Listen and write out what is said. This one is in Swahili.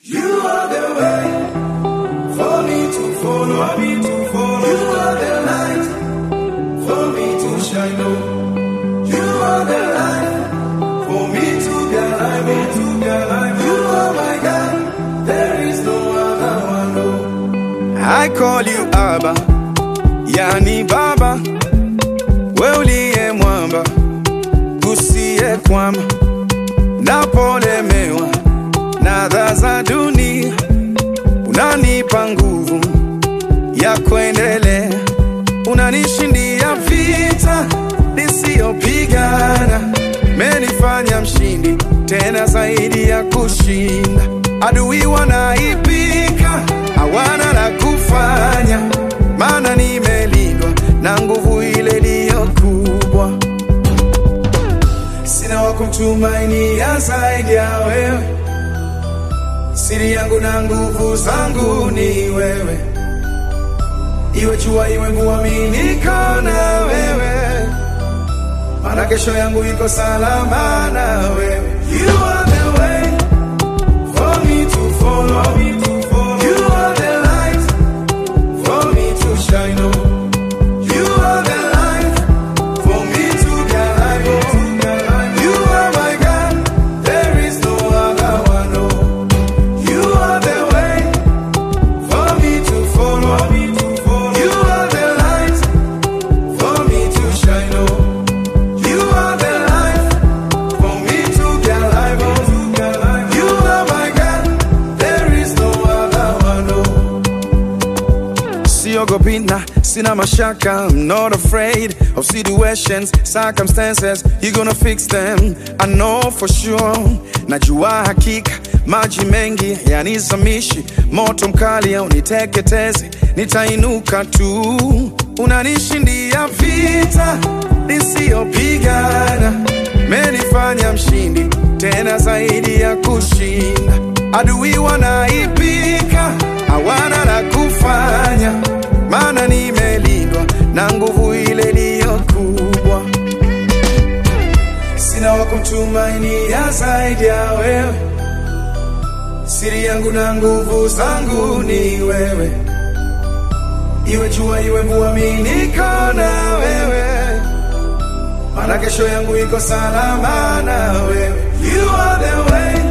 You are the way for me to follow, me to follow. You are the light for me to shine on. You are the light for me to be alive, me to be alive. You are my God, there is no other one. No. I call you Abba, yani Baba, we uliye mwamba, usiye kwama, napolemewa na adha za dunia, unanipa nguvu ya kuendelea, unanishindia vita nisiyopigana, menifanya mshindi tena zaidi ya kushinda. Adui wanaipika, hawana la kufanya, maana nimelindwa na nguvu ile iliyo kubwa. Sina wa kumtumainia zaidi ya wewe siri yangu na nguvu zangu ni wewe, iwe jua iwe mvua, mimi niko na wewe, maana kesho yangu iko salama na wewe. You are the way for me to follow, me to follow. You are the light for me to shine on. You are the light for me to be alive. oh, to be alive. You are my God, there is no other one. Oh. You are the way for me to follow. Me to follow. You are the light for me to shine on. You are the light for me to be alive. Oh, to be alive. You are my God. There is no other one. Oh. Siogopi na sina mashaka. I'm not afraid of situations, circumstances. You gonna fix them. I know for sure. Najua hakika maji mengi yanizamishi, moto mkali uniteketeze, nitainuka tu. Unanishindia vita nisiyopigana, menifanya mshindi tena zaidi ya kushinda. Adui wanaipika, hawana la kufanya, maana nimelindwa na nguvu ile iliyo kubwa. Sina wa kumtumainia zaidi ya wewe, siri yangu na nguvu zangu ni wewe, iwe jua iwe mvua, mimi niko na wewe, maana kesho yangu iko salama na wewe. You are the way